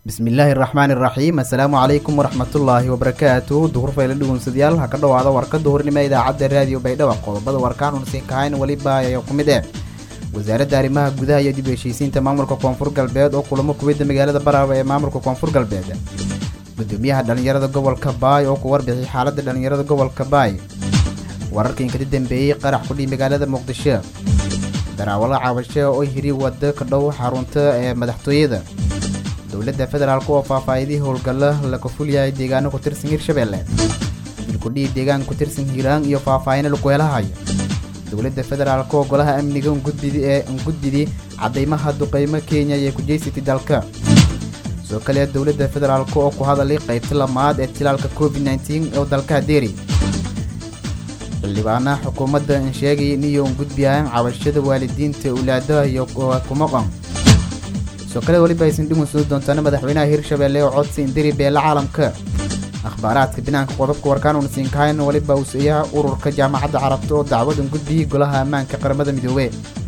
bismillaahi raxmaani raxiim assalaamu calaykum waraxmatullaahi wabarakaatu duhur fayla dhugunsadayaal ha ka dhowaada warka duhurnimo idaacadda raadiyo baydhabo qodobada warkaan unasiin kahayn weliba ayaa ku mid eh wasaaradda arrimaha gudaha iyo dib u heshiisiinta maamulka koonfur galbeed oo kulamo kubidda magaalada baraaba ee maamulka koonfur galbeed gudoomiyaha dhallinyarada gobolka baay oo ku warbixiyay xaaladda dhallinyarada gobolka baay wararkii inkada dambeeyey qarax kudhii magaalada muqdisho daraawalo caabasho oo hiri wado ka dhow xarunta ee madaxtooyada dowladda federaalk oo faahfaahidihii howlgalla laga fulyahay deegaano ku tirsan hirshabelle dilkudhii deegaan ku tirsan hiiraan iyo faahfaahino lagu helahayo dowladda federaalk oo golaha amniga ngudbidi ee ngudbidii caddaymaha duqeymo kenya ayay ku jeysatay dalka soo kale dowladda federaalk oo ku hadalay qaybta lamaad ee tilaalka covid nteen oo dalka hadeeri xildhibaana xukuumadda in sheegay iniyo ngudbiyaan cabashada waalidiinta ulaadaha iyo kumaqan soo kale weliba aysan dhugunsudi doontaana madaxweynaha hirshabelle oo codsi indiri beela caalamka akhbaaraadka binaanka qodobka warkaan unasiin kahayn weliba uusiyaha ururka jaamacadda carabta oo dacwadan gudbiyey golaha ammaanka qaramada midoobe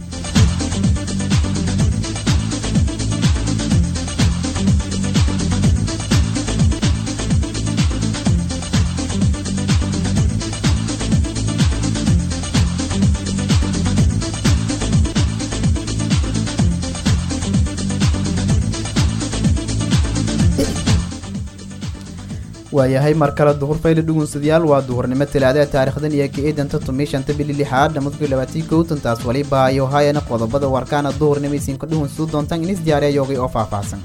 waayahay mar kale duhur fayle dhugunsadayaal waa duhurnimo talaadada taarikhdan iyo ka-idanta tumii shanta bili lixaad dhamadkii labaatii kowtantaas waliba ayo hayana qodobada warkaana duhurnimo isinka dhugunsadu doontaan inis diyaariya yoogay oo faahfaahsan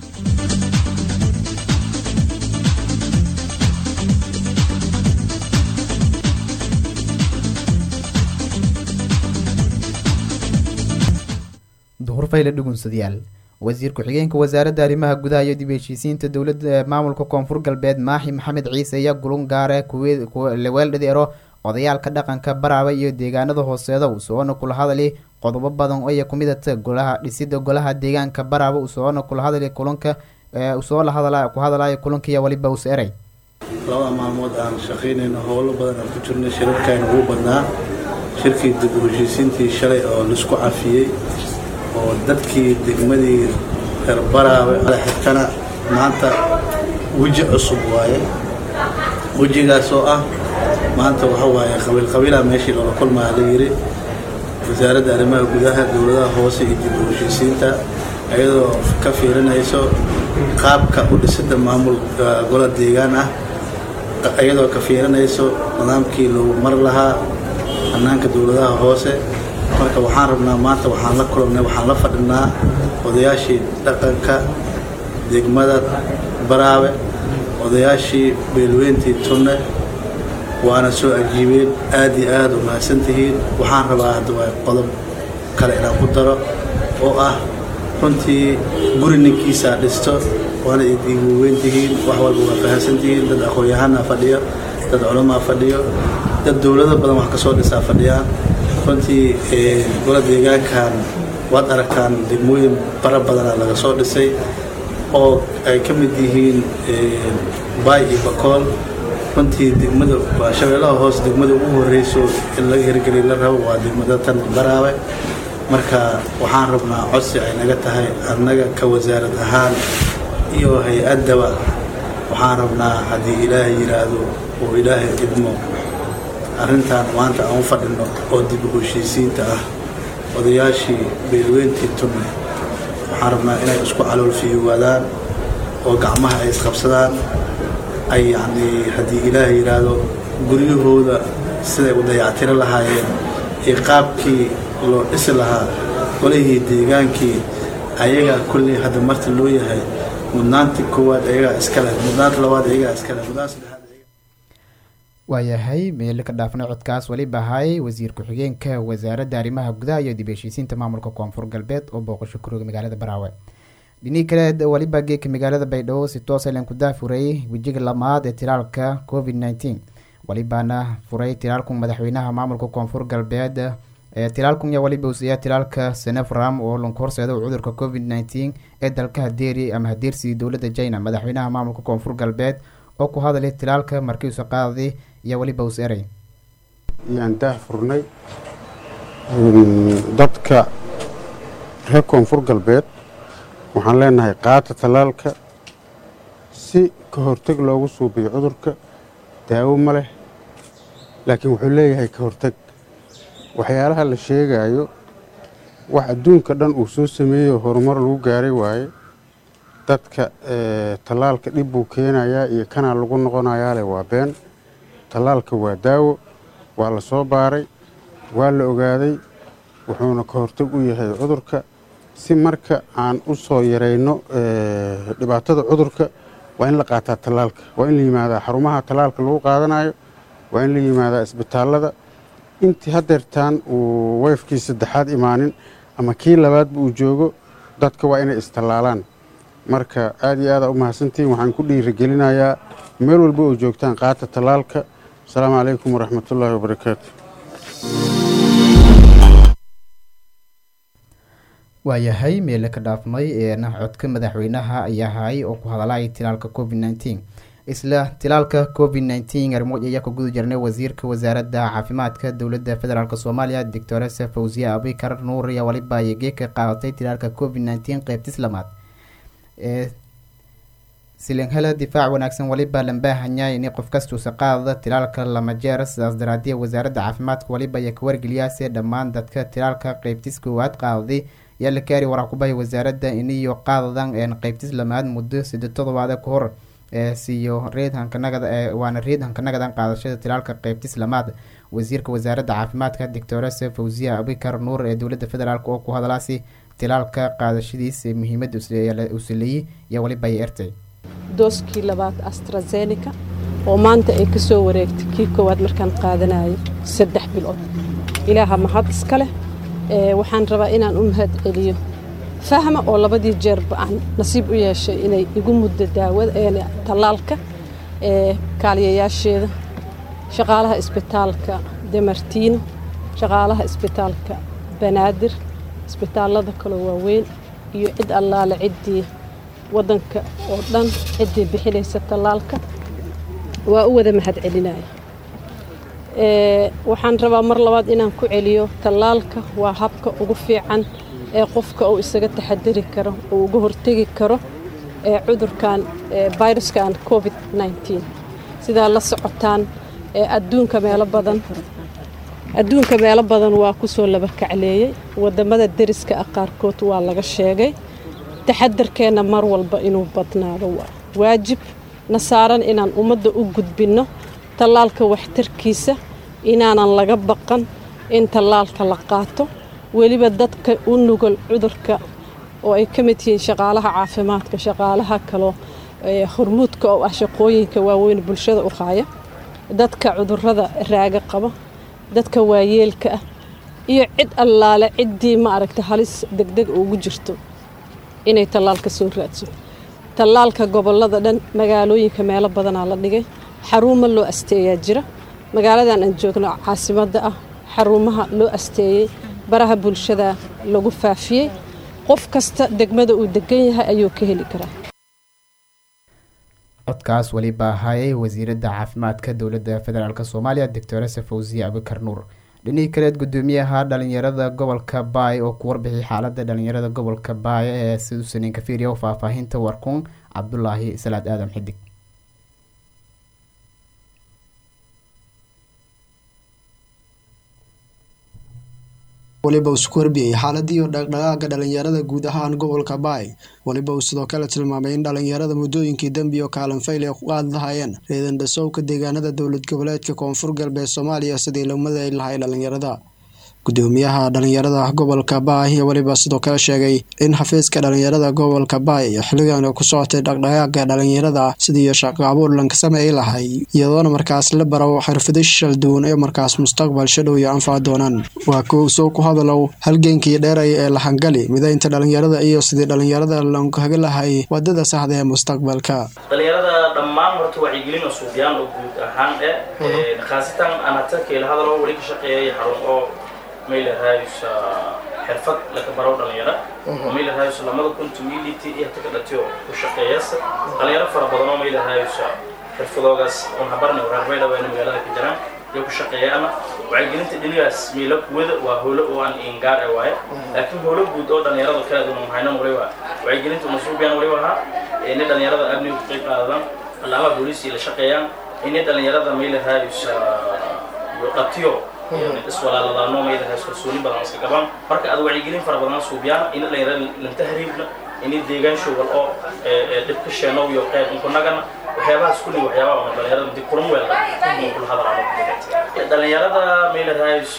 duhur fayle dhugunsadayaal wasiir ku-xigeenka wasaaradda arrimaha gudaha iyo dib heshiisiinta dowladda maamulka koonfur galbeed maaxi maxamed ciise ayaa gulun gaare leweeldhadero odayaalka dhaqanka baraaba iyo deegaanada hooseeda usoona kula hadali qodobo badan oo kumidata golaha dhisida golaha deegaanka baraaba usoona kula hadali kulanka usoola hadala ku hadalaya kulankiiya waliba us eray labada maalmood aan shaqaynayno howlo badan aan ku jirnay shirarkayna ugu badnaa shirkii dib u heshiisiintii shalay oo laisku cafiyey oo dadkii degmadii reer baraabe xigtana maanta weji cusub waaye wejigaas oo ah maanta waxa waaye qabiil qabiilaa meeshii loola kulmaa la yidhi wasaaradda arrimaha gudaha dowladaha hoose iyo dib u heshiisiinta iyadoo ka fiirinayso qaabka u dhisida maamul gola deegaan ah iyadoo ka fiirinayso nidaamkii lagu mar lahaa hannaanka dowladaha hoose marka waxaan rabnaa maanta waxaan la kulannay waxaan la fadhinaa odayaashii dhaqanka degmada baraabe odayaashii beelweyntii tunne waana soo ajiibeen aad iyo aad u mahadsantihiin waxaan rabaa haddaba qodob kale inaan ku daro oo ah runtii guri ninkiisaa dhisto waana idiiwaweyntihiin wax walba waa fahamsantihiin dad aqoon-yahanaa fadhiyo dad culamaa fadhiyo dad dowlado badan wax ka soo dhisaa fadhiyaan runtii gola deegaankan waad aragtaan degmooyin bara badana laga soo dhisay oo ay ka mid yihiin baay iyo bakool runtii degmada waa shabeellaha hoos degmada ugu horreyso in laga hirgeliy la rabo waa degmada tan baraabe marka waxaan rabnaa codsi ay naga tahay annaga ka wasaarad ahaan iyo hay-addaba waxaan rabnaa haddii ilaahay yidhaahdo oo ilaahay idmo arrintan maanta aan u fadhino oo dib u heshiisiinta ah odayaashii beelweyntii tunne waxaan rabnaa inay isku caloolfiyowaadaan oo gacmaha ay isqabsadaan ay yacnii haddii ilaahay yidhaahdo guryahooda siday u dayactiro lahaayeen iyo qaabkii loo dhisi lahaa golihii deegaankii ayagaa kulley hadda marti loo yahay mudnaantii koowaad ayagaa iskale mudnaanta labaad ayagaa iskale mudnaan saddexaad waayahay meelo ka dhaafnay codkaas weliba ahay wasiir ku-xigeenka wasaaradda arrimaha gudaha iyo dib heshiisiinta maamulka koonfur galbeed oo booqasho kurooga magaalada baraawe dhinii kale weliba geeka magaalada baydhabo si toosa len ku daafuray wejiga lamaad ee tilaalka covid nteen welibaana furay tilaalku madaxweynaha maamulka koonfur galbeed tilaalkun yaa waliba usiyaa tilaalka senefram oo lanku horseeda cudurka covid nteen ee dalka hadeeri ama hadeersi dowladda china madaxweynaha maamulka koonfur galbeed oo ku hadalay tilaalka markiisu qaaday iyo weliba us eray yaan daah furnay dadka reer koonfur galbeed waxaan leenahay qaata tallaalka si ka horteg loogu suubiyo cudurka daawo ma leh laakiin wuxuu leeyahay ka horteg waxyaalaha la sheegayo wax adduunka dhan uu soo sameeyey oo horumar lagu gaaray waaye dadka tallaalka dhib buu keenayaa iyo kanaa lagu noqonayaa leh waa been tallaalka waa daawo waa la soo baaray waa la ogaaday wuxuuna ka hortag u yahay cudurka si marka aan u soo yarayno dhibaatada cudurka waa in la qaataa tallaalka waa in la yimaadaa xarumaha tallaalka lagu qaadanayo waa in la yimaadaa isbitaallada intii hadeertaan uu weyfkii saddexaad imaanin ama kii labaadba uu joogo dadka waa inay istallaalaan marka aad iyo aadaa u mahadsantihiin waxaan ku dhiirigelinayaa meel walba oo joogtaan qaata tallaalka asalaamu calaykum waraxmatullaahi wabarakaatu waayahay meele ka dhaafmay eena codka madaxweynaha ayaa hay oo ku hadalay tilaalka covid nneteen isla tilaalka covid nneteen arrimood ayaa ka guda jirnay wasiirka wasaaradda caafimaadka dowladda federaalk soomaaliya doctoresa fawziya abikar nuur ayaa waliba ayagee ka qaadatay tilaalka covid nneteen qeybtis lamaad ee silinghela difaac wanaagsan waliba lambaahanyaa inay qof kastuusa qaadada tilaalka lama jeer sidaas daraadiya wasaaradda caafimaadka waliba ayaa ka wargeliyaase dhammaan dadka tilaalka qeybtis koowaad qaadaday ayaa la kaari waraa kubahaya wasaaradda iniyo qaadadan een qeybtis lamaad muddo siddeed todobaade ka hor ee siiyo reed hankanagada ee waana reed hankanagadan qaadashada tilaalka qeybtis lamaad wasiirka wasaaradda caafimaadka doctorese fawziya abikar nuur ee dowladda federaalk oo ku hadalaasi tilaalka qaadashadiis muhiimada usileeyey iyo waliba ay ertay dooskii labaad astrazeneca oo maanta ay ka soo wareegtay kii koowaad markaan qaadanayo saddex bilood ilaaha mahad iska leh waxaan rabaa inaan u mahad celiyo fahma oo labadii jeerba aan nasiib u yeeshay inay igu muddo daawada tallaalka kaaliyayaasheeda shaqaalaha isbitaalka demartiino shaqaalaha isbitaalka banaadir isbitaallada kaloo waaweyn iyo cid allaale ciddii waddanka oo dhan ciddii bixinaysa tallaalka waa u wada mahad celinaya waxaan rabaa mar labaad inaan ku celiyo tallaalka waa habka ugu fiican ee qofka uu isaga taxadiri karo uu uga hortegi karo ee cudurkan viruskan covid nneteen sidaa la socotaan adduunka meelo badan adduunka meelo badan waa kusoo laba kacleeyey wadamada deriska ah qaarkood waa laga sheegay taxadarkeenna mar walba inuu badnaado waa waajib na saaran inaan ummadda u gudbinno tallaalka waxtarkiisa inaanan laga baqan in tallaalka la qaato weliba dadka u nugol cudurka oo ay ka mid yihiin shaqaalaha caafimaadka shaqaalaha kaloo hormuudka oo ah shaqooyinka waaweyn bulshada u qaaya dadka cudurada raaga qaba dadka waayeelka ah iyo cid allaale ciddii ma aragta halis degdeg ugu jirto inay tallaalka soo raadso tallaalka gobollada dhan magaalooyinka meelo badanaa la dhigay xaruuma loo asteeyaa jira magaaladan aan joogno caasimadda ah xarumaha loo asteeyey baraha bulshada lagu faafiyey qof kasta degmada uu degan yahay ayuu ka heli karaa codkaas weliba ahayay wasiiradda caafimaadka dowladda federaalk soomaaliya doctorese fawziya abikar nuur dhinihii kaleed gudoomiyaha dhalinyarada gobolka baay oo ku warbixiyay xaalada dhalinyarada gobolka baay ee siduusanin ka fiiriya faahfaahinta warkuun cabdulaahi salaad aadan xidig waliba uu isku warbiyey xaaladii dhaqdhaqaaga dhalinyarada guud ahaan gobolka baay waliba uu sidoo kale tilmaamay in dhalinyarada muddooyinkii dembi oo kaalan fayl ay ku qaadi lahayeen reedan dhasowka deegaanada dowlad goboleedka koonfur galbeed soomaaliya sidii lagumada ay lahay dhalinyarada gudoomiyaha dhalinyarada gobolka baay iyo weliba sidoo kale sheegay in xafiiska dhalinyarada gobolka baay xilligan ku socotay dhaqdhaqaaga dhalinyarada sidii shaqo abuur lanka sameey lahay iyadoona markaas la baro xirfado shal duwan ee markaas mustaqbal shadhow iyo anfac doonaan waa kow soo ku hadalow halgeenkii dheeray ee lahangali midaynta dhalinyarada iyo sidii dhalinyarada lankaga lahay wadada saxda ee mustaqbalka dhalinyarada dhammaan horta wacyigelin oo suuqyaan oo guud ahaan eh khaasatan anatakeel hadaloo weli ka shaqeeyay xarun oo maylahaysa xirfad laga baro dhalinyaro maylahaysa lamada kuntu mility iyo hata ka dhatiyo ku shaqeeyasa dhalinyaro fara badan oo maylahaysa xirfadoogaas oon habarna waraarbay dhaweena magaalada ka jiraan iyo ku shaqeeyaana wacyigelinta dhinigaas miila kuwada waa howlo oo aan ingaar e waaye laakiin howlo guud oo dhalinyarada kala duwan mahaynan waliba wacyigelinta masuubiyaan waliba ahaa inay dhalinyarada amniga ku qayb qaadadaan allaamaha booliisii la shaqeeyaan inay dhalinyarada mayla raayusa iyo dhatiyo iswalaaladaano mayla raayus kalsooni badan iska qabaan marka aad wacyigelin fara badan suubiyaan in dhalinyarada lanta hariibna inay deegaan showgal oo dhibka sheenow iyo qayb unkunagana waxyaabahaas kulli waxyaabaha oo dhalinyarada dib kulan weelda inuu kula hadalaano dhalinyarada mayla raayus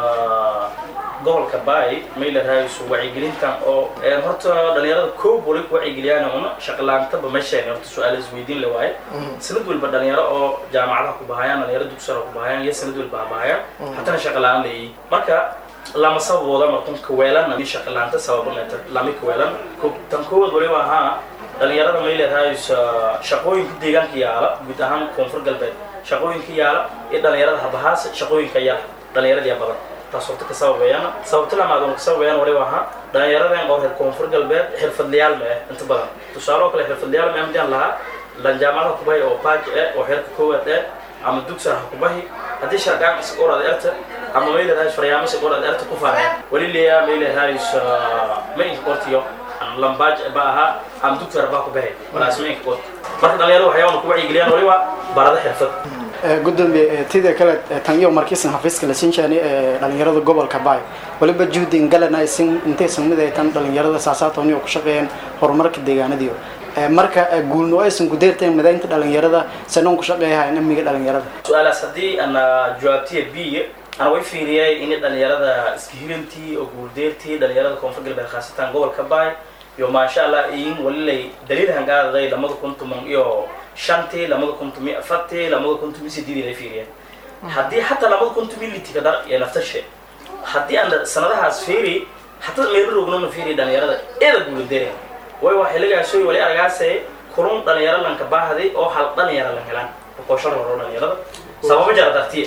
gobolka baay mayla raayus wacyigelintan oo horta dhalinyarada koob wali ku wacyigeliyaan una shaqlaantaba meesheen horta su-aal isweydiin le waaye sanad walba dhalinyaro oo jaamacadaha ku bahayaan dhalinyaro dugsara ku bahayaan iyo sanad walba ha bahayaan hatana shaqalaan leeyihin marka lama sababooda markan kaweelana ni shaqalaanta sababaneta lami kaweelan tan koowaad waliba ahaa dhalinyarada mayla raayus shaqooyinka deegaanka yaala guud ahaan koonfur galbeed shaqooyinka yaala iyo dhalinyarada habahaas shaqooyinka yaala dhalinyarada badan taas horta ka sababeeyana sababta lamaad oo ka sababeeyana waliba ahaa dhalinyaradan oo reer koonfur galbeed xirfadlayaal ma ah inta badan tusaale oo kale xirfadlayaal ma amdaan lahaa lanjaamadaha kubahi oo baaj eh oo heerka koowaad eh ama dugsar ha kubahi haddii sharqaan isa qorad erta ama mayla raayis faryaamo isa qorad erta ku faahay wali leeyaa mayla raayis ma inka qortiyo lambaaj ba ahaa ama dugsar baa kubahi walaas ma inka qorti marka dhalinyarada waxyaabana ku wacyigeliyaan waliba barada xirfad gudoomiye tida kale tan iyo markiisan xafiiska la siin jaani ee dhalinyarada gobolka baay waliba juhdin galana isin intaysan mid ay tan dhalinyarada saasaatooni oo ku shaqeeyeen horumarka deegaanadiyo marka guulno aysan ku deerteen madaynta dhalinyarada sanoon ku shaqeeyahayn amniga dhalinyarada su-aalaas haddii ana jawaabtiya b ana way fiiriyay in dhalinyarada iska hirantii oo guuldeertii dhalinyarada koonfur galbeed khaasatan gobolka baay iyo maasha allah in walilay daliil hangaadaday lamada kun toban iyo shantii lamada kun tomi afartii lamada kun tomi sideedii la fiiriyeen haddii xataa lamada kun tomi litika dar ee naftashe haddii aan sanadahaas fiiri hataa meelo rognona fiiri dhalinyarada eeda guuladeereen way waa xilligaasooy wali argaasay kulun dhalinyaro lanka baahday oo hal dhalinyaro lan helaan boqoshar horo dhalinyarada sababo jara dartiya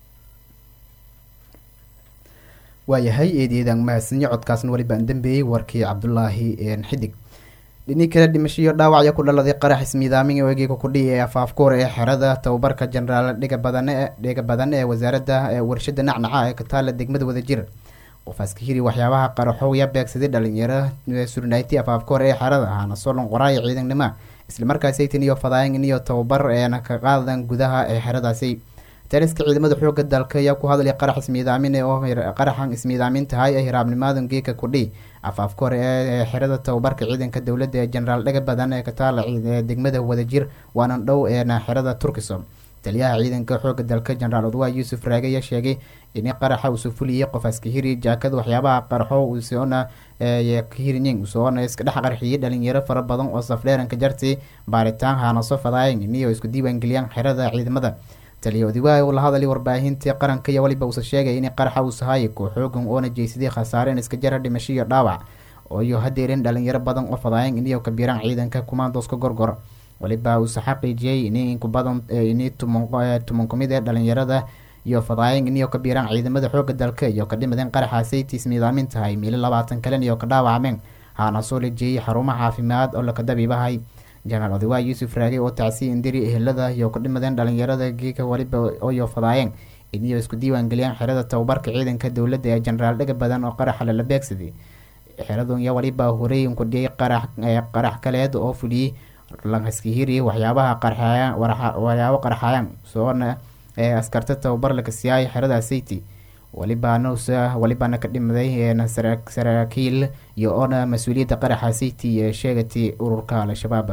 waayahay eedeedaan mahadsanyo codkaasna weli baan dambeeyey warkii cabdulaahi xidig dhinii kale dhimashiyo dhaawacya ku dhaladay qarax ismiidaamin eegiga kudhihi ee afaafkuur ee xerada tababarka jenaraal dhiga badane dhiga badan ee wasaaradda warshada nacnaca ee kataala degmada wadajir qofaas ka hiri waxyaabaha qaraxowya beegsaday dhalinyaro surnayti afaafkuur ee xerada ahaana solon qoraayo ciidannimo islamarkaasi tan iyo fadaayan iyo tababar eena ka qaadan gudaha ee xeradaasi taliska ciidamada xooga dalka ayaa ku hadlay qarax ismiidaamin oo qaraxan ismiidaamin tahay ee hiraabnimadan geeka kudhi afaafka hore ee xerada tababarka ciidanka dowladda ee jenaraal dhaga badan ee kataala ee degmada wadajir waanan dhow eena xerada turkisom taliyaha ciidanka xooga dalka jenaraal odwaa yuusuf raage ayaa sheegay in qaraxa uu sufuliyay qof askahiri jaakada waxyaabaha qaraxo usoona kahiriyin usoona iska dhex qarxiyay dhalinyaro fara badan oo safdheeranka jartay baaritaan haanaso fadaayan iniyo isku diiwaangeliyaan xerada ciidamada taliya odiwaa uu la hadalay warbaahintii qaranka iyo waliba uusa sheegay in qaraxa uu sahaayay kooxoogan oona jeysaday khasaareen iska jara dhimasho iyo dhaawac iyo hadeerin dhalinyaro badan oo fadaayan iniyo kabiiraan ciidanka kumaandooska gorgor waliba uusa xaqiijiyey in inku badan ini tuman kumid ee dhalinyarada iyo fadaayan iniyo kabiiraan ciidamada xooga dalka iyo ka dhimadeen qaraxaasay tiismiidaamin tahay miilo labaatan kalen iyo ka dhaawacmeen haana soo lajeeyay xarumo caafimaad oo lakadabiibahay jenaraal odawaa yuusuf raage oo tacsiy indiri ehelada iyo ku dhimadeen dhalinyarada geeka waliba oyo fadaayeen iniyo isku diiwaangeliyaan xerada tababarka ciidanka dowladda ee jenaraal dhaga badan oo qaraxa lala beegsaday xeradun iyo waliba horey kudhiyay qarax qarax kaleed oo fuliyey lankaskihiri waxyaabaha qarxayan waxyaabo qarxayaan soona ee askarta tababar laka siiyay xerada city walibaansa walibana ka dhimaday saraakiil iyo oona mas-uuliyadda qaraxa city ee sheegatay ururka al-shabaab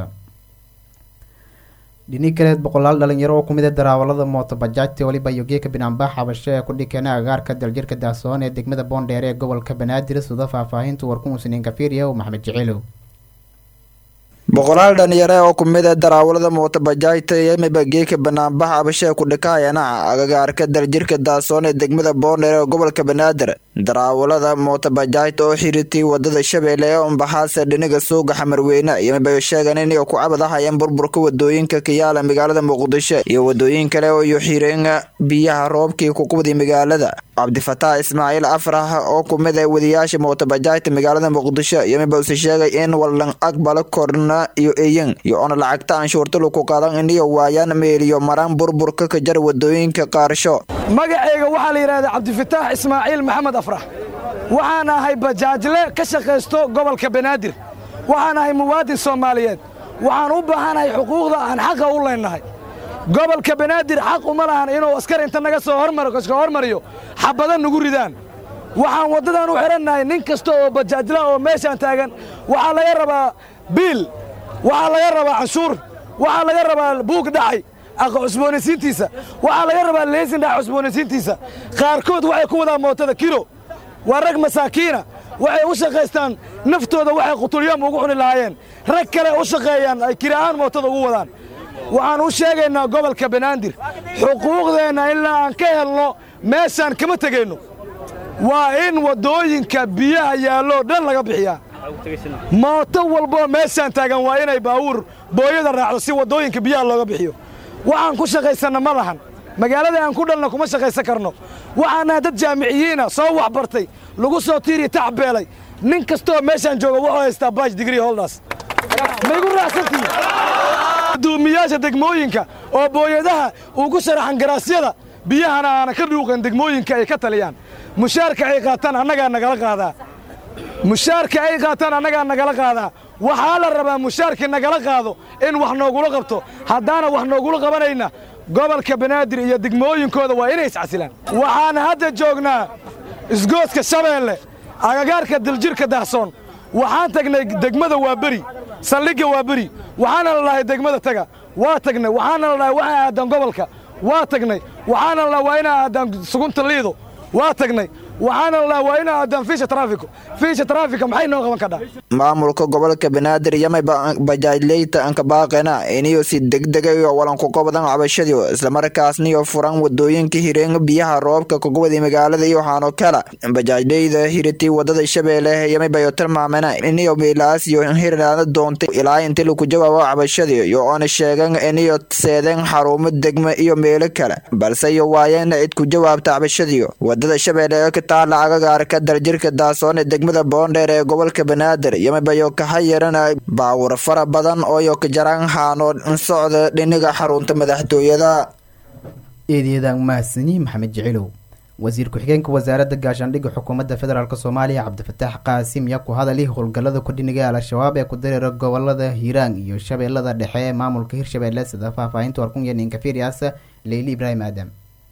dhini kaleed boqolaal dhalinyaro oo kumid a daraawalada mooto bajaajta waliba iyo geeka binaanbax xabasho ee ku dhikeena agaarka daljirka daasoon ee degmada boondheer ee gobolka banaadir sida faahfaahinta warkumusniin kafiiriya maxamed jiciilow boqolaal dhalinyare oo kumid a daraawalada mootobajaajta iyo mibageeka banaanbax abashee ku dhikaayana agagaarka daljirka daasoon ee degmada boondheer ee gobolka banaadir daraawalada mootobajaajta oo xiriirtay wadada shabeelle ee umbaxaase dhiniga suuga xamarweyne iyo mibayo sheegan inay ku cabadahayeen burburka wadooyinka kayaala magaalada muqdisho iyo wadooyin kale oo iyo xireen biyaha roobkii kuqubday magaalada cabdifataax ismaaciil afrax oo kumid a wadiyaasha mootobajaajta magaalada muqdisho iyo mibause sheegay in wallan aqbalo korna iyo eyan iyo ona lacagta anshuurtalu ku qadan iniyo waayaan meeliyo maraan burburka ka jar wadooyinka qaarsho magacayga waxaa la yidhahdaa cabdifataax ismaaciil maxamed afrax waxaan ahay bajaajle ka shaqaysto gobolka banaadir waxaan ahay muwaadin soomaaliyeed waxaan u baahanahay xuquuqda aan xaqa u leennahay gobolka banaadir xaq uma lahan inuu askar inta naga soo hormarka hormariyo xabada nagu ridaan waxaan waddadan u xidhannahay nin kasta oo bajaajla oo meeshaan taagan waxaa laga rabaa biil waxaa laga rabaa canshuur waxaa laga rabaa buug dhacay cusboonaysiintiisa waxaa laga rabaa leesin dhaca cusboonaysiintiisa qaarkood waxay ku wadaan mootada kilo waa rag masaakiina waxay u shaqaystaan naftooda waxay qutulyaam ugu cuni lahaayeen rag kale u shaqeeyaan ay kira'aan mootada ugu wadaan waxaan u sheegaynaa gobolka banaadir xuquuqdeenna ilaa aan ka helno meeshaan kama tegayno waa in waddooyinka biyaha yaalloo dhan laga bixiyaa mooto walboo meeshaan taagan waa inay baawuur booyada raacdo si waddooyinka biyaha looga bixiyo waxaan ku shaqaysanna ma lahan magaalada aan ku dhalna kuma shaqaysan karno waxaanaha dad jaamiciyiina soo waxbartay lagu soo tiiriya tacbeelay nin kastooo meeshaan jooga wuxuu haystaa baaj digrii holdaas maygu raacsantihi duumiyaasha degmooyinka oo booyadaha ugu sharaxan garaasyada biyahana aana ka dhuuqan degmooyinka ay ka taliyaan mushaarka ay qaataan annagaa nagala qaadaa mushaarka ay qaataan annagaa nagala qaadaa waxaa la rabaa mushaarkii nagala qaado in wax noogula qabto haddaana wax noogula qabanayna gobolka banaadir iyo degmooyinkooda waa inay iscasilaan waxaan hadda joognaa isgooska shabeelle agagaarka diljirka dahsoon waxaan tagnay degmada waa beri saldhigga waa beri waxaana la dhahay degmada taga waa tagnay waxaana la dhahay waxay aadaan gobolka waa tagnay waxaana la dhahay waa inay aadaan sugunta liido waa tagnay waxaana la dhahay waa inay aadaan fiisha taraafiko fiisha taraafika maxay noo qaban kadhaa maamulka gobolka banaadir yamay bajaajleyta anka baaqena iniyo si degdega iyo walanku qobadan cabashadiyo islamarkaasniyo furan wadooyinka hireen biyaha roobka kugubada magaalada iyo waxaano kala bajaajleyda hiritii wadada shabeelle yamay bayo tilmaamena iniyo miilaas iyo hirnaada doontay ilaa inti laku jawaabo cabashadii iyo oona sheegan iniyo seedeen xarumo degmo iyo meelo kale balse iyo waayeen cid ku jawaabta cabashadiyo wadada shabeelle ee ka taala agagaarka daljirka daasoon ee degmada boondheer ee gobolka banaadir yamabayo kaha yarana baawur fara badan ooyo ka jaraan haano socda dhiniga xarunta madaxtooyada eedeedaan mahadsanyi maxamed jicilow wasiir ku-xigeenka wasaaradda gaashaandhigga xukuumadda federaalk soomaaliya cabdifataax qaasim yaa ku hadali howlgallada kudhiniga al-shabaab ee ku dareera gobolada hiiraan iyo shabeellada dhexe ee maamulka hirshabeelle sida faahfaahinta warkunya ninkafirias leyli ibraahim aadam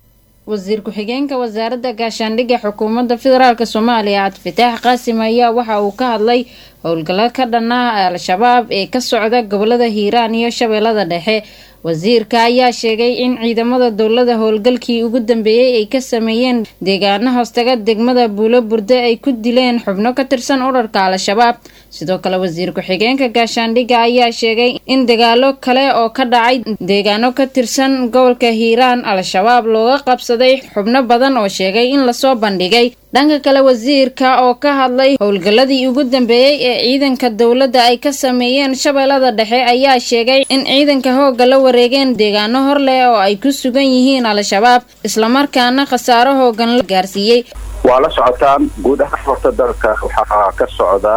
wasiir ku-xigeenka wasaaradda gaashaandhigga xukuumadda federaalk soomaaliya cabdifataax qaasim ayaa waxa uu ka hadlay howlgallo ka dhanaa al-shabaab ee ka socda gobolada hiiraan iyo shabeellada dhexe wasiirka ayaa sheegay in ciidamada dowlada howlgalkii ugu dambeeyey ay ka sameeyeen deegaano hoostaga degmada buulo burde ay ku dileen xubno ka tirsan urarka al-shabaab sidoo kale wasiir ku-xigeenka gaashaandhigga ayaa sheegay in dagaalo kale oo ka dhacay deegaano ka tirsan gobolka hiiraan al-shabaab looga qabsaday xubno badan oo sheegay in lasoo bandhigay dhanka kale wasiirka oo ka hadlay howlgalladii ugu dambeeyey ee ciidanka dowladda ay ka sameeyeen shabeellada dhexe ayaa sheegay in ciidanka hoogga la wareegeen deegaano hor leh oo ay ku sugan yihiin al-shabaab islamarkaana khasaaro hoogan la gaarsiiyey waa la socotaan guud ahaan horta dalka waxaa ka socda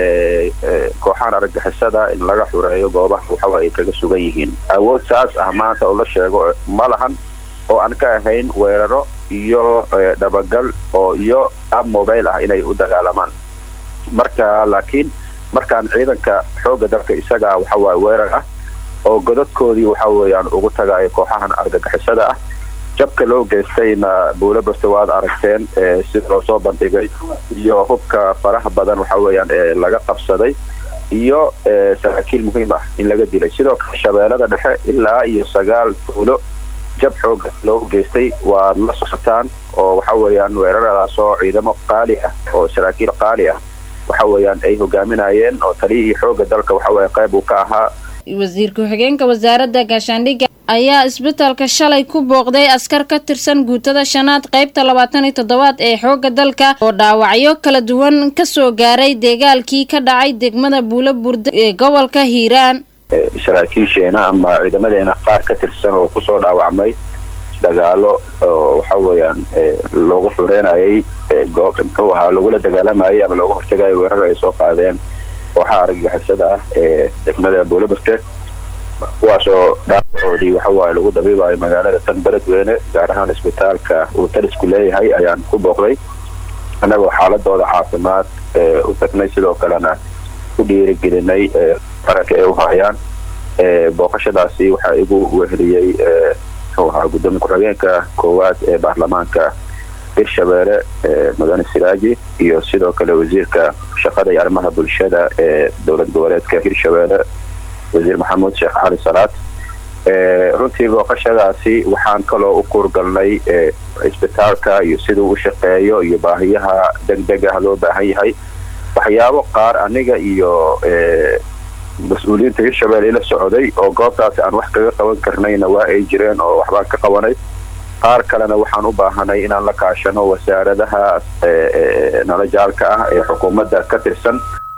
kooxahan argagixisada in laga xureeyo goobaha waxawa ay kaga sugan yihiin awood saas ah maanta oo la sheego ma lahan oo aan ka ahayn weeraro iyo dhabagal oo iyo ab mobile ah inay u dagaalamaan marka laakiin markaan ciidanka xoogga dalka isaga waxawaaye weerar ah oo godadkoodii waxa weeyaan ugu tagayo kooxahan argagixisada ah jabka loo geystayna buulo barte waad aragteen sida loo soo bandhigay iyo hubka faraha badan waxa weeyaan ee laga qabsaday iyo saraakiil muhiim ah in laga dilay sidoo kale shabeellada dhexe ilaa iyo sagaal buulo jab xooga loo geystay waad la socotaan oo waxa weeyaan weeraradaas oo ciidamo qaali ah oo saraakiil qaali ah waxa weeyaan ay hogaaminayeen oo taliyihii xooga dalka waxa weeye qayb uu ka ahaa wasiir ku-xigeenka wasaaradda gaashaandhigga ayaa isbitaalka shalay ku booqday askar ka tirsan guutada shanaad qaybta labaatan iyo toddobaad ee xoogga dalka oo dhaawacyo kala duwan kasoo gaaray deegaalkii ka dhacay degmada buulo burde ee gobolka hiiraan saraakiisheena ama ciidamadeena qaar ka tirsan oo kusoo dhaawacmay dagaalo oo waxa weeyaan loogu xureynayay muxuu ahaa lagula dagaalamayay ama looga hortagayo weerar ay soo qaadeen kooxaha argagixisada ah ee degmada buulabarte kuwaasoo dhaawacoodii waxawaaye lagu dabiibayo magaalada tan beledweyne gaar ahaan isbitaalka uu talisku leeyahay ayaan ku booqday annagoo xaaladooda caafimaad u tagnay sidoo kalena ku dhiirigelinay qaranka ay u hayaan booqashadaasi waxaa igu weheliyey muxuu ahaa gudoomiye ku-xigeenka koowaad ee baarlamaanka hirshabeelle mudane siraaji iyo sidoo kale wasiirka shaqada iyo arrimaha bulshada ee dowlad goboleedka hirshabeelle wasiir maxamuud sheekh cali salaad runtii booqashadaasi waxaan kaloo u kuurgalnay cisbitaalka iyo siduu u shaqeeyo iyo baahiyaha degdeg ah loo baahan yahay waxyaabo qaar aniga iyo mas-uuliyiinta hirshabelle ila socday oo goobtaasi aan wax kaga qaban karnayna waa ay jireen oo waxbaan ka qabanay qaar kalena waxaan u baahanay inaan la kaashano wasaaradaha nalajaalka ah ee xukuumadda ka tirsan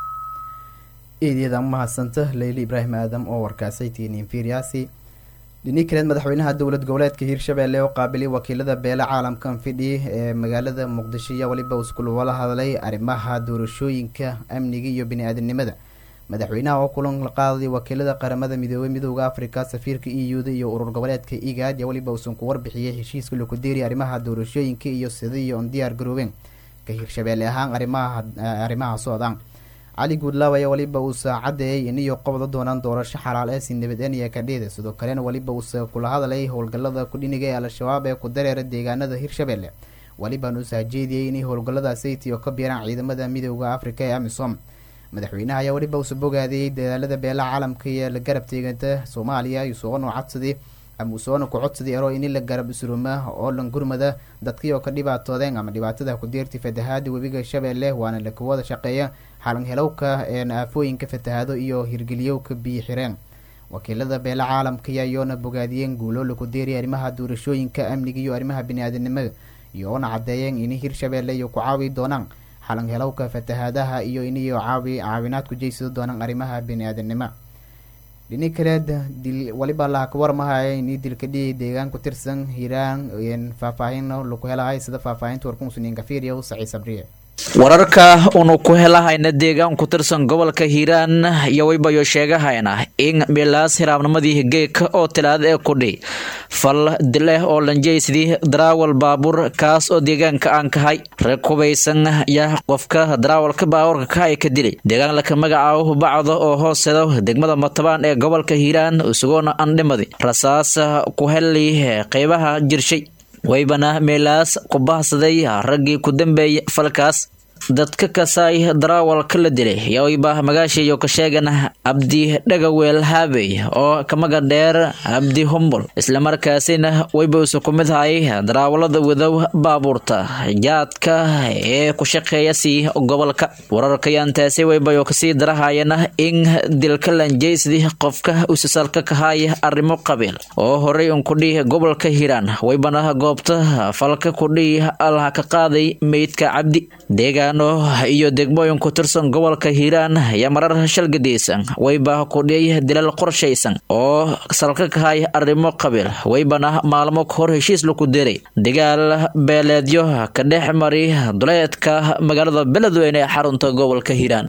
eedyada mahadsanta leyli ibraahim aadam oo warkaasay tiiniin fiiryaasi dhini kaleed madaxweynaha dowlad goboleedka hiirshabelle oo qaabilay wakiilada beele caalamkan fidhi ee magaalada muqdisho iyo weliba iskul wala hadlay arrimaha doorashooyinka amniga iyo bini-aadamnimada madaxweynaha oo kulan la qaaday wakiilada qaramada midoobey midooda africa safiirka e u da iyo urur goboleedka igaad iyo weliba uusan ku warbixiyey heshiiska lakudeeri arrimaha doorashooyinka iyo sidii on diyaar garoobeen ka hiirshabelle ahaan arimaha arrimaha socdaan cali guudlaaw ayaa weliba uusa caddeeyay iniyo qobda doonaan doorasho xalaal ee si nabadeniya kadhida sidoo kalena weliba uusa kula hadlay howlgalada kudhiniga ee al-shabaab ee ku dareera deegaanada hiirshabelle welibaan uusa hajeediyey inay howlgalada sayti oo ka biiraan ciidamada midooda africa ee amisom madaxweynaha ayaa weliba uusa bogaadiyey dadaalada beelaha caalamka iyo la garab teeganta soomaaliya usoona codsaday ama usoona ku codsaday ero ini la garab isruuma oo dhan gurmada dadkii oo ka dhibaatoodeen ama dhibaatada ku deertay fatahaada webiga shabeelle waana la kuwada shaqeeya xalanhelowka een aafooyinka fatahaado iyo hirgeliyowka biyo xireen wakiilada beela caalamka iyoona bogaadiyeen guulo laku deeriya arrimaha doorashooyinka amniga iyo arrimaha bini-aadanimada iyoona caddeeyeen inay hiirshabelle iyo ku caawi doonaan xalanhelowka fatahaadaha iyo iniyo caawi caawinaad ku jeysado doonaan arrimaha bini-aadanimo dhini kaleed dil waliba laha ka warmahaya ini dilka dhihi deegaan ku tirsan hiiraan faahfaahin laku helahay sida faahfaahinta warkumusuniinka fiiriya saciid sabriye wararka unu ku helahayna deegaan ku tirsan gobolka hiiraan iyo waybayo sheegahayna in milaas hiraabnimadii geeka oo tilaada ee kudhi fal dileh oo lanjeysidii daraawal baabuur kaas oo deegaanka aan kahay rag hubaysan yaa qofka daraawalka baabuurka kahay ka dilay deegaan laka magacaabo bacdo oo hoosedo degmada matabaan ee gobolka hiiraan isagoona andhimadi rasaas ku heli qeybaha jirshay waybana meelaas ku bahsaday raggii ku dambeeyay falkaas dadka kasaay daraawalka la dilay yawayba magaashayo ka sheegan abdi dhagaweel haabey oo kamaga dheer abdi humbul islamarkaasina wayba usa ku mid hayay daraawalada wadow baabuurta jaadka ee ku shaqeeya sii gobolka wararkayaantaasi waybayo kasii darahayana in dilka lanjeysidii qofka usasalka kahaya arrimo qabiil oo horey unkudhii gobolka hiiraan waybana goobta falka kudhii alha ka qaaday meydka cabdi deegaan iyo degmooyin ku tirsan gobolka hiiraan ayaa marar shalgadaysan wayba kudhiyay dilal qorshaysan oo salka kahay arrimo qabiil waybana maalmo kahor heshiis laku diray dagaal beeleedyo ka dhex mari duleedka magaalada beledweyne ee xarunta gobolka hiiraan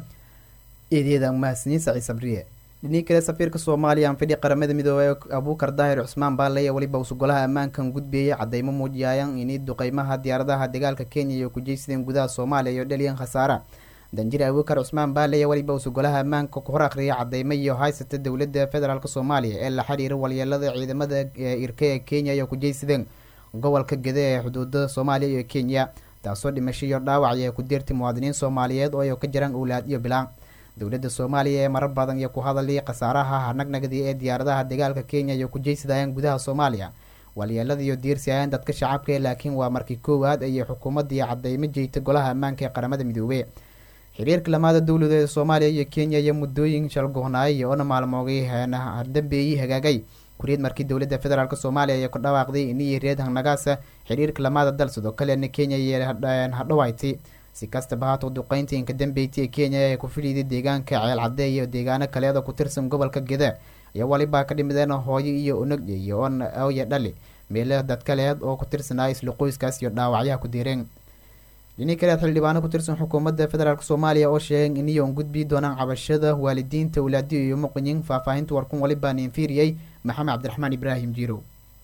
dhinii kale safiirka soomaaliya anfidhi qaramada midoobey abuukar daahir cusmaan baale weliba uusa golaha ammaankan gudbiyey cadeymo muujiyaayan inay duqeymaha diyaaradaha dagaalka kenya iyo ku jeysadeen gudaha soomaaliya iyo dhaliyan khasaara danjir abuukar cusmaan baale weliba uusa golaha ammaanka ku hor akhriyay cadeymo iyo haysata dowladda federaalk soomaaliya ee la xiriira walyeelada ciidamada irka ee kenya iyo ku jeysadeen gobolka gede ee xuduuda soomaaliya iyo kenya taasoo dhimasho iyo dhaawac ee ku deertay muwaadiniin soomaaliyeed oo ay ka jiraan owlaad iyo bilaan dowladda soomaaliya ee marar badan iyo ku hadalay khasaaraha hanagnagdi ee diyaaradaha dagaalka kenya iyo ku jeysadayaan gudaha soomaaliya walyeelada iyo diirsi ayaan dadka shacabka laakiin waa markii koowaad ayay xukuumadii cadeymo jeeyta golaha ammaanka ee qaramada midoobey xiriirka lamaada dowladeeda soomaaliya iyo kenya iyo muddooyin shalgohnaayay oona maalmoogay dambeeyey hagaagay kuriyad markii dowladda federaalk soomaaliya ayaa ku dhawaaqday inii reed hangnagaasa xiriirka lamaada dal sidoo kalena kenya iyo hadhawayti si kastaba haato duqeynta inka dambeyti ee kenya ee ku fidhiiday deegaanka ceel cadde iyo deegaano kaleeda ku tirsan gobolka geda ayaa walibaa ka dhimideen hooyo iyo unag iyo oya dhali meelo dadkaleed oo ku tirsanaa isla qoyskaas iyo dhaawacyaha ku diireen dhinii kaleed xildhibaano ku tirsan xukuumadda federaalk soomaaliya oo sheegeen iniyoon gudbi doonaan cabashada waalidiinta walaadiyo iyo muqinyin faahfaahinta warkun walibaan infiriyey maxamed cabdiraxmaan ibraahim jiirow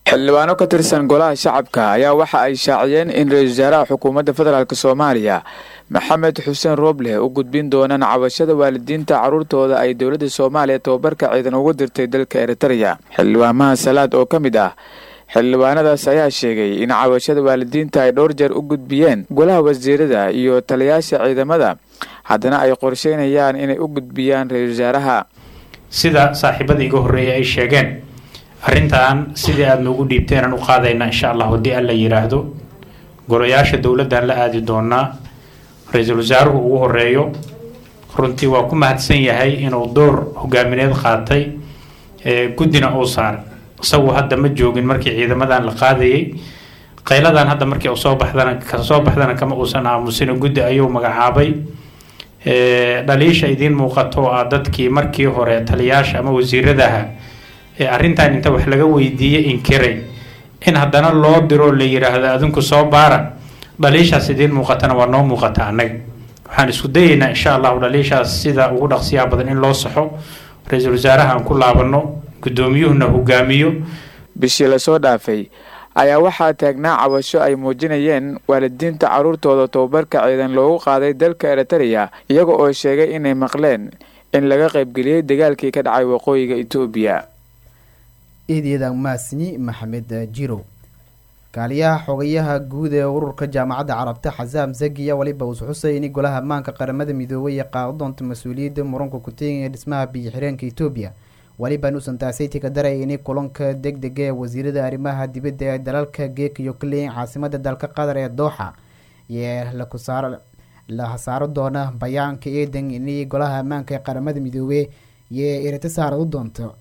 xildhibaano ka tirsan golaha shacabka ayaa waxa ay shaaciyeen in ra-iisul wasaaraha xukuumadda federaalk soomaaliya maxamed xuseen rooble u gudbin doonaan cabashada waalidiinta carruurtooda ay dowladda soomaaliya tababarka ciidan ugu dirtay dalka eritreya xildhibaamaha salaad oo ka mid ah xildhibaanadaas ayaa sheegay in cabashada waalidiinta ay dhowr jeer u gudbiyeen golaha wasiirada iyo taliyaasha ciidamada haddana ay qorsheynayaan inay u gudbiyaan ra-iisul wasaaraha sida saaxiibada iga horreeya ay sheegeen arrintan sidii aada noogu dhiibteenaan u qaadayna insha allah haddii alla yidhaahdo golayaasha dowladdan la aadi doonaa ra-iisul wasaaruhu ugu horeeyo runtii waa ku mahadsan yahay inuu door hogaamineed qaatay guddina uu saaray isagu hadda ma joogin markii ciidamadan la qaadayay qayladan hadda markii u soo baxdana kasoo baxdana kama uusan aamusina guddi ayuu magacaabay dhaliisha idiin muuqato oo ah dadkii markii hore taliyaasha ama wasiiradaha ee arrintan inta wax laga weydiiyey inkiray in haddana loo diro la yidhaahdo adinku soo baara dhaliishaas idiin muuqatana waa noo muuqata annaga waxaan isku dayeynaa insha allahu dhaliishaas sida ugu dhaqsiyaa badan in loo saxo ra-iisul wasaaraha aan ku laabanno guddoomiyuhuna hogaamiyo bishii lasoo dhaafay ayaa waxaa taagnaa cabasho ay muujinayeen waalidiinta carruurtooda tababarka ciidan loogu qaaday dalka eritreya iyaga oo sheegay inay maqleen in laga qaybgeliyey dagaalkii ka dhacay waqooyiga etoobiya eedyada maasni maxamed jirow kaaliyaha xogayaha guud ee ururka jaamacadda carabta xasaam zagiya weliba uus xusay in golaha ammaanka qaramada midoobay ee qaado doonta mas-uuliyadda muranka ku-teegaya dhismaha biyo-xireenka etoobiya weliba nuusan taasaytii ka daray in kulanka deg dega ee wasiirada arrimaha dibadda ee dalalka geek iyo kaleyin caasimada dalka qatar ee dooxa iyo la hasaaro doona bayaanka eedan in golaha ammaanka ee qaramada midoobey iyo erita saaradu doonto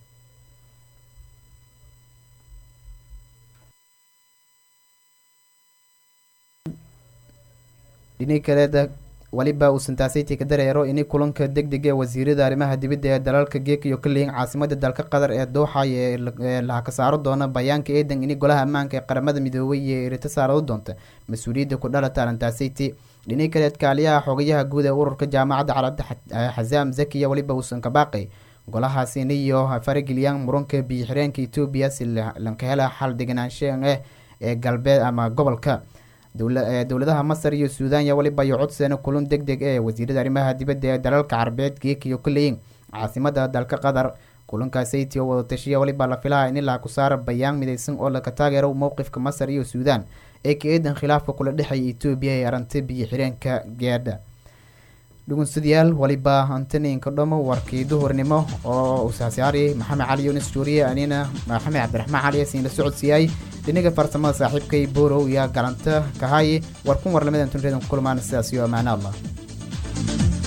dhini kaleeda weliba uusan taasaytii ka dareero in kulanka deg deg ee wasiirada arrimaha dibadda ee dalalka geek iyo kaleyin caasimada dalka qatar ee dooxa ee laha ka saaro doona bayaanka eedan in golaha ammaanka ee qaramada midoobay iyo erita saaradu doonta mas-uuliyadda ku dhalata arintaasaytii dhini kaleed kaaliyaha xogayaha guud ee ururka jaamacadda carabda xasaam zakiya weliba uusan ka baaqay golahaas iniyo farageliyaan muranka biyo-xireenka etoobiya si lanka hela xal deganaansha ah ee galbeed ama gobolka dowladaha masar iyo suudan ya weliba iyo codseena kulan deg deg ee wasiirada arrimaha dibadda ee dalalka carbeed geek iyo kaleyin caasimada dalka qatar kulankaasaytii oo wadatashiya weliba la filaha in ilaa ku saara bayaan midaysan oo laka taageero mowqifka masar iyo suudan ee ka eedan khilaafka kula dhexeeya etoobiya ee aranta biyo xireenka geedha dhugunsadayaal waliba antaninka dhomo warkii duhurnimo oo usaasyaari maxamed cali yunis juuriye anina maxamed cabdiraxmaan cali siin la socodsiiyay dhinaga farsamada saaxiibkay borow iyo galanta kahaye war kun war lamadan tunreedan ku kulmaan sidaas iyo amaano allah